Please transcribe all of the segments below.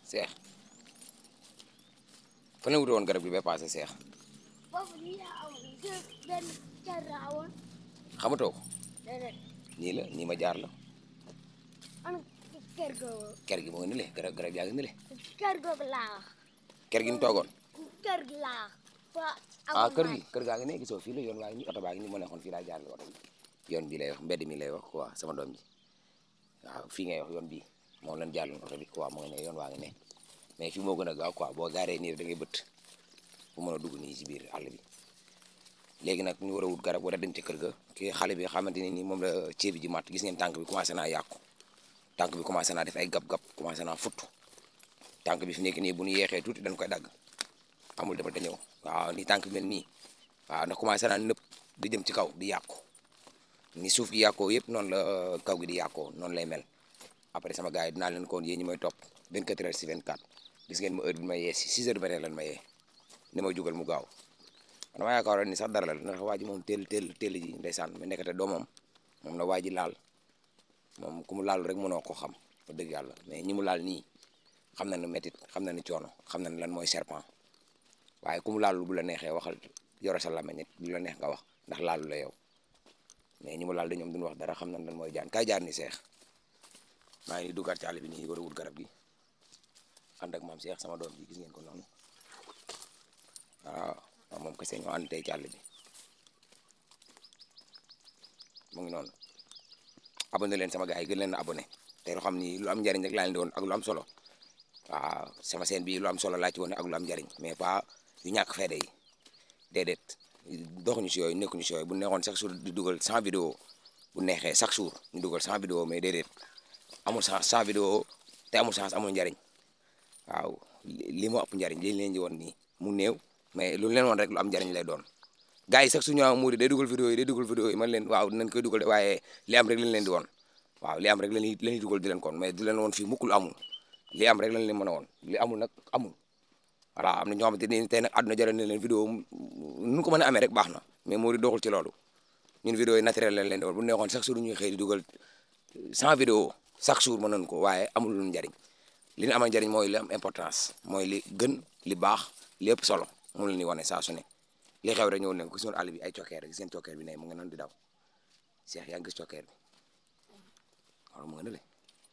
seex fan la wuti woon garab gi ba passé seex foofu nii laa amoon kër benn kër laa amoon xamatoo ko déedéet nii la nii ma jaar la an kër googu ker gi moo ngi ni le garab garab yaa ngi ni le kër googu laa wax ker gi ñu toogoon kër gi laa wax fa ah amoon kër naa gi kër gaa ngi ne gisoo fii la yoon waa ngi nii oto baa ngi nii moo nekkoon fii laa jaar oto bi yoon bi lay wax mbedd mi lay wax quoi sama doom ji waaw fii ngay wax yoon bi moom lañ jàlloon oto bi quoi moo ngi ne yoon waa ngi ne mais fii moo gën a gaaw quoi boo gaaree nii da ngay bëtt bu mën a dugg nii ci biir àll bi léegi nag ñu war a wut garab war a dem ci kër ga kii xale bi xamante ne nii moom la ceeb bi ji mat gis ngeen tànk bi commencé naa yàqu tànk bi commencé naa def ay gab-gab commencé naa futt tànk bi fi nekk nii bu ñu yeexee tuuti dañ koy dagg amul demal te ñëw waaw ni tànk bi mel nii waaw ndax commencé naa nëpp di jëm ci kaw di yàqu ni suuf gi yàqoo yëpp noonu la kaw gi di yàqoo noonu lay mel après sama gars yi dinaa leen ko woon yéen ñi may topp 24 heures si 24 gis ngeen ma heure bi ma yee si 6 heures du matin lan ma yee ni ma jugal mu gaaw man ma yaakaaroon ni sax dara la ndax waa ji moom teel teel teel ji ndeysaan mais nekkate doomam moom la waa ji laal moom ku mu laal rek mënoo ko xam fa dëgg yàlla mais ñi mu laal nii xam na ne métit xam na ne coono xam na ne lan mooy serpent waaye ku mu laalu bu la neexee waxal yore sa làmmiñ lu la neex nga wax ndax laalu la yow mais ñi mu laal de ñoom duñu wax dara xam nañ lan mooy jaan kaay jaar ni seex maa ngi nii duggaat ci àll bi nii war a wut garab gi ànd ak maam seex sama doom bi gis ngeen ko noonu waaw waaw moom kese ñoo ànd tey ci àll bi mu ngi noonu abonné leen sama gars yi gën leen a abonné te loo xam ni lu am njariñ rek laa leen di woon ak lu am solo waaw sama seen bi lu am solo laa ci woon ak lu am njariñ mais pas yu ñàkk fayda yi déedéet doxuñu si yooyu nekkuñu si yooyu bu neexoon chaque jour di dugal 100 vidéo bu neexee chaque jour ñu dugal 100 vidéo mais déedéet amul chance 100 vidéo te amul chance amul njariñ waaw li moo ëpp njariñ li leen di woon nii mu néew mais lu leen woon rek lu am njariñ lay doon gars yi sax su ñu muuri day dugal vidéo yi day dugal vidéo yi man leen waaw dinañ koy dugal de waaye li am rek lañ leen di woon waaw li am rek lañuy la ñuy dugal di leen kon mais di leen woon fii mukkul amul li am rek lañ leen mën a woon li amul nag amul voilà am na ñoo xamante ni tey nag àdduna jaral na leen vidéo nu ko mën a amee rek baax na mais muuri doxul ci loolu ñun vidéo yi naturel lañ leen di woon bu neexoon chaque jour ñuy xëy di dugal 100 vidéo chaque jour mën nañ ko waaye amul lu njariñ li ñu amal njariñ mooy li am importance mooy li gën li baax li ëpp solo moom la ñuy wane saa su ne li xew rek ñëw leen ko gis ngeen àll bi ay cokkeer gis ngeen cokkeer bi ne mu ngi noonu di daw Cheikh yaa ngi gis cokkeer bi waaw mu nga ne le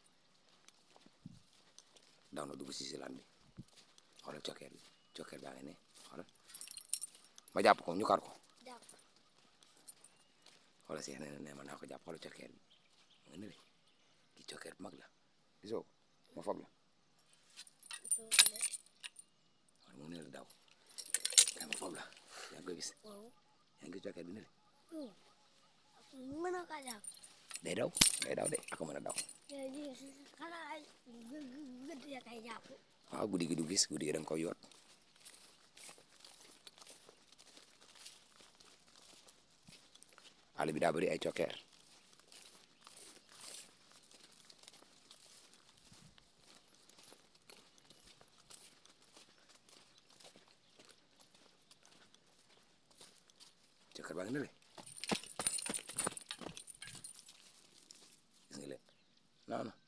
daw na dugg si si lan bi xoolal cokkeer bi cokkeer baa ngi ne xoolal ma jàpp ko ñu kar ko jàpp xoolal Cheikh nee na ne ma naa ko jàpp xoolal cokkeer bi mu nga ne le ki cokkeer bu mag la gisoo ko ma foog la soo xoolee xool mu ngi ne la daw ma foog la yaa ngi koy gis waaw yaa ngi gis cokkeer bi ne le mën na kaa jàpp day daw day daw de ak a mën a daw léegi xanaa ay gë- gë- gëdd ya kay jàpp waaw guddi gi du gis guddi gi da nga koy yoot àll bi daa bëri ay cokkeer cokkeer baa ngi ne le gis nga leen non non